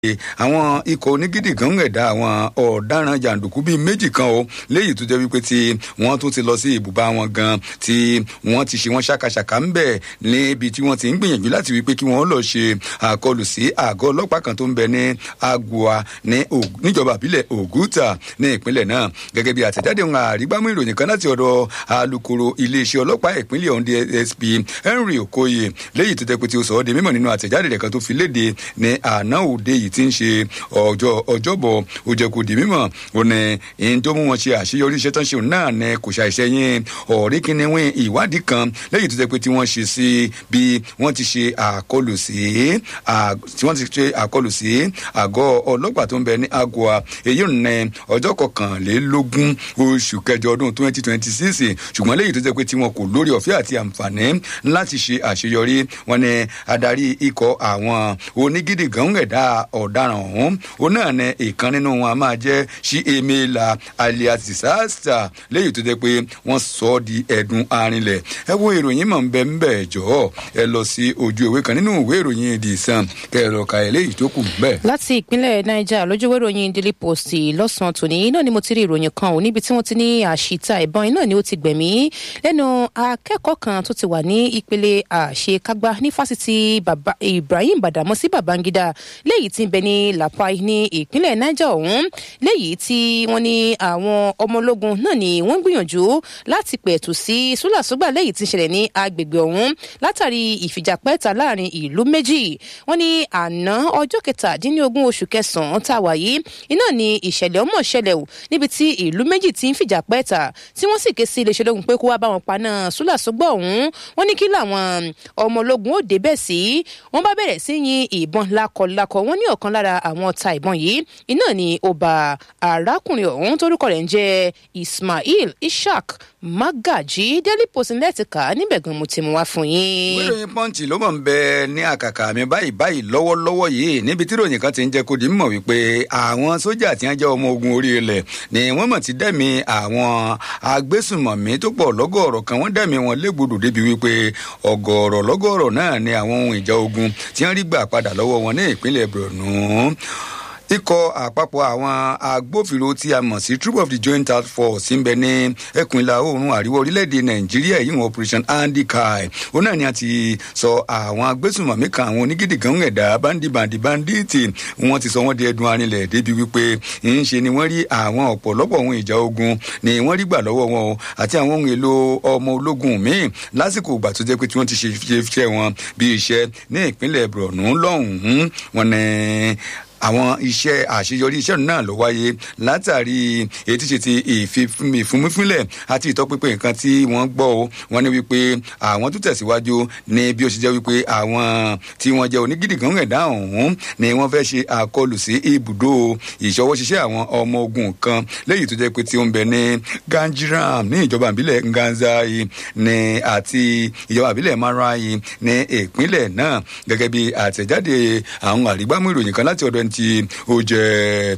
àwọn ikọ̀ onígídì kan ń ẹ̀dá àwọn ọ̀daràn jàǹdùkú bíi méjì kan o léyìí tó jẹ́ wípé tí wọ́n tún ti lọ sí ibùba wọn gan tí wọ́n ti ṣe wọ́n ṣàkàṣàkà ń bẹ̀ níbi tí wọ́n ti ń gbìyànjú láti wípé kí wọ́n lọ ṣe àkọlù sí àgọ́ ọlọ́pàá kan tó ń bẹ ní agua ní níjọba àbílẹ̀ ògùtà ní ìpínlẹ̀ náà gẹ́gẹ́ bí àtẹ̀jáde wọn àrígbámú ìròyìn kan láti ọ̀dọ̀ alukoro iléeṣẹ́ ọlọ́pàá ìpínlẹ̀ ọ̀hún dsp henry okoye léyìí tó jẹ́ pé tí ó sọ ọ́ di mímọ̀ nínú àtẹ̀jáde rẹ̀ kan tó fi léde ní àná òde yìí tí ń ṣe ọjọ́ ọjọ́bọ̀ ó jẹ́ kó di mímọ̀ ó ní ìyẹn tó mú wọn ṣe àṣeyọrí iṣẹ́ tán ṣe òun náà ní kò ṣàìṣe yín ọ̀rí kìnìún ìwádìí kan lẹ́yìn tó jẹ́ pé tí wọ́n ṣe sí bí wọ́n ti ṣe àkọlù sí tí wọ́n ti ṣe àkọlù sí àgọ́ ọlọ́pàá tó ń bẹ ní agua èyí ò ní ọjọ́ kọkànlélógún oṣù kẹjọ ọdún twenty twenty six ṣùgbọ́n lẹ́yìn tó jẹ́ pé tí wọn kò lórí ọ̀fẹ́ àti àǹfààní láti ṣe àṣeyọrí wọn ni adarí ikọ̀ àwọn onígídì gan ẹ̀dá ọ̀daràn ọ̀hún ó náà ní ìkan nínú wọn a máa jẹ́ sí emela alias disaster lẹ́yìn tó jẹ́ pé wọ́n sọ ọ́ di ẹ̀dùn arinlẹ̀ ẹ wo ìròyìn mọ̀ ń bẹ ń bẹ̀ jọ̀ọ́ ẹ lọ sí ojú ìwé kan nínú ìwé ìròyìn the sun kẹ ẹ lọ ka eléyìí tó kù bẹ́ẹ̀. láti ìpínlẹ̀ niger lójúwé ìròyìn daily post lọ́sàn-án tòní náà ni mo ti rí ìròyìn kan ò níbi tí wọ́n ti ní àṣìta ìbọn iná ni ó ti gbẹ̀mí lẹ́nu akẹ́kọ̀ọ́ kan tó ti wà ní ìpele àṣekágbá ní fásitì ibrahim badamasi babangida léyìí tí ń bẹ ní lapai ní ìpínlẹ̀ niger ọ̀hún léyìí tí wọ́n ní àwọn ọmọ ológun náà ni wọ́n gbìyànjú láti pẹ̀tù sí súlàsúgbà léyìí tí ń ṣẹlẹ̀ ní agbègbè ọ̀hún látàrí ìfìjàpẹ́ta láàrin ìlú méjì wọ́n ní àná ọjọ́ kẹtàdínlógún oṣù kẹsàn-án tá a wà yìí iná ni ìṣẹ̀lẹ̀ ọmọ ṣẹlẹ̀ o níbi tí ìlú méjì ti ń fìjà pẹ́ta tí wọ́n sì ké sí iléeṣẹ́ ológun pé kó wá bá wọn paná súlàsúgbà ọ̀hún wọ́n ní kí làwọn ọmọ ológun ó débẹ̀ sí wọ́n bá bẹ̀rẹ̀ sí yin ìbọn lákọlákọ wọ́n ní ọ̀kan lára àwọn ọta ìbọn yìí iná ni ó bá arákùnrin ọ̀hún torúkọ rẹ̀ ń jẹ́ ismail ishaq magaji daily post lẹ́tìkà níbẹ̀ gan mo ti mú wá fún yín. ìròyìn pọ́ǹchì ló mọ̀ ń bẹ ní àkàkà mi báyìí báyìí lọ́wọ́lọ́wọ́ yìí níbi tí ìròyìn kan ti ń jẹ́ kó di mọ̀ wípé àwọn sójà tí wọ́n jẹ́ ọmọ ogun orí ilẹ̀ ni wọ́n mọ̀ ti dẹ́mi àwọn agbésùnmọ̀mí tó pọ̀ lọ́gọ̀ọ̀rọ̀ kan wọ́n dẹ́mi wọn légbodò débi wípé ọgọ̀ọ̀rọ̀ lọ́gọ̀ọ̀rọ̀ náà ni àwọn ohun ìjà ogun tí wọ́n rí gbà padà lọ́wọ́ wọn ní ìpínlẹ̀ borno ikọ̀ àpapọ̀ àwọn agbófinró tí a mọ̀ sí troop of the joint task force ń bẹ ní ẹkùn ìlà oòrùn àríwá orílẹ̀-èdè nàìjíríà yìí wọn operation andikai òun náà ni a ti sọ àwọn agbésùnmọ̀mí kan àwọn onígídì kan ẹ̀dá bandi bandi banditi wọn ti sọ wọn di ẹdun arinlẹ̀ débi wípé ń ṣe ni wọ́n rí àwọn ọ̀pọ̀lọpọ̀ ohun ìjà ogun ni wọ́n rí gbà lọ́wọ́ wọn o àti àwọn ohun èlò ọmọ ológun míì lásìkò ìgbà tó jẹ́ pé tí wọ́n ti ṣe iṣẹ́ wọn bí iṣẹ́ ní ìpínlẹ̀ borno lọ́hùn-ún wọn ni àwọn iṣẹ́ àṣeyọrí iṣẹ́ náà ló wáyé látàrí ètí ṣe ti ìfúnmífúnlẹ̀ àti ìtọ́pinpin nǹkan tí wọ́n gbọ́ o wọ́n ní wípé àwọn tó tẹ̀síwájú ní bí ó ṣe jẹ́ wípé àwọn tí wọ́n jẹ́ onígídì kan ẹ̀dá ọ̀hún ni wọ́n fẹ́ ṣe àkọlù sí ibùdó ìṣọwọ́ ṣiṣẹ́ àwọn ọmọ ogun kan lẹ́yìn tó jẹ́ pé tí ó ń bẹ ní ganjiram ní ìjọba ìbílẹ̀ nganzai ní àti ìjọba ìbílẹ̀ marai ní ìpínlẹ̀ náà gẹ́gẹ́ bí àtẹ̀jáde àwọn àrígbámú ìròyìn kan láti ọ̀dọ̀ ẹni tí ó jẹ́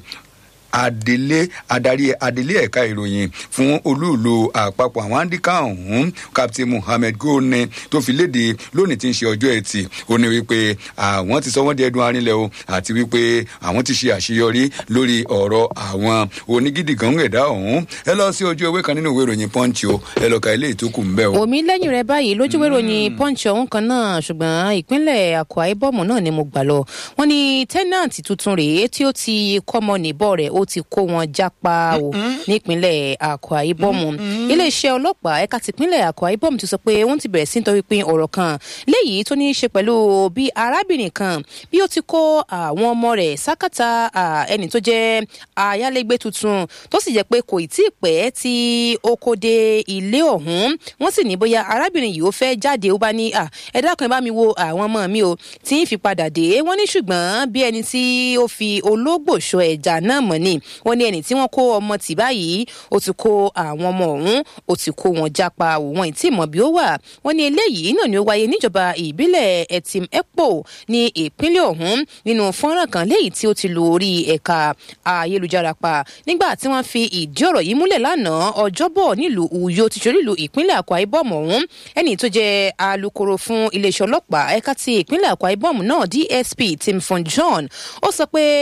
adelé adarí adelé ẹ̀ka ìròyìn fún olúùlú àpapọ̀ àwọn andika ọ̀hún captain muhammed goni tó fi léde lónìí tí ń ṣe ọjọ́ ẹtì ó ní wípé àwọn ti sọ wọ́n di ẹdun arinlẹ̀ o àti wípé àwọn ti ṣe àṣeyọrí lórí ọ̀rọ̀ àwọn onígídì kan ẹ̀dá ọ̀hún ẹ lọ sí ojú ewé kan nínú ìwé ìròyìn punch o ẹ lọ ka ilé ìtókù ń bẹ́ o. omi lẹ́yìn rẹ báyìí lójú ìwé ìròyìn punch ọ̀hún kan náà ṣùgbọ́n ìpínlẹ̀ akwa ibom náà ni mo gbà lọ wọ́n ní tẹ́nàntì tuntun rèé tí ó ti kọ́mọ nìbọ̀ rẹ̀ ó ti kó wọn jápa o nípínlẹ̀ akwa ibom iléeṣẹ́ ọlọ́pàá ẹ̀ka tìpínlẹ̀ akwa ibom ti sọ pé wọ́n ti bẹ̀rẹ̀ sí ní tọpinpin ọ̀rọ̀ kan léyìí tó ní í ṣe pẹ̀lú bí arábìnrin kan bí ó ti kó àwọn ọmọ rẹ̀ sákàtà ẹni tó jẹ́ ayálégbé tuntun tó sì jẹ́ pé kò tí ì pẹ́ tí ó kó dé ilé ọ̀hún wọ́n sì ní bóyá arábìnrin yìí ó fẹ́ jáde ó bá ní ẹ dákun ẹ bá mi wo àwọn ọmọ mi o tí ń fi padà dé wọ́n ní ṣùgbọ́n bí ẹni tí ó fi ológbò ṣọ ẹja náà mọ̀ ni wọ́n ní ẹni tí wọ́n kó ọmọ tì báyìí ó ti kó àwọn ọmọ ọ̀hún ó ti kó wọn jápa òun ìtì mọ̀ bí ó wà wọ́n ní eléyìí náà ni ó wáyé níjọba ìbílẹ̀ ẹtìm epo ní ìpínlẹ̀ ọ̀hún nínú fọ́nrán kan léyìí tí ó ti lu orí ẹ̀ka ayélujára pa nígbà tí wọ́n fi ìdí ọ̀rọ̀ yìí múlẹ̀ lánàá ọjọ́bọ̀ nílùú uyo ti ṣorí ìlú ìpínlẹ̀ akwa ibom ọ̀hún ẹni tó jẹ́ alūkkóró fún iléeṣẹ́ ọlọ́pàá ẹ̀ka ti ìpínlẹ̀ akwa ibom náà dsp tim fon john ó sọ pé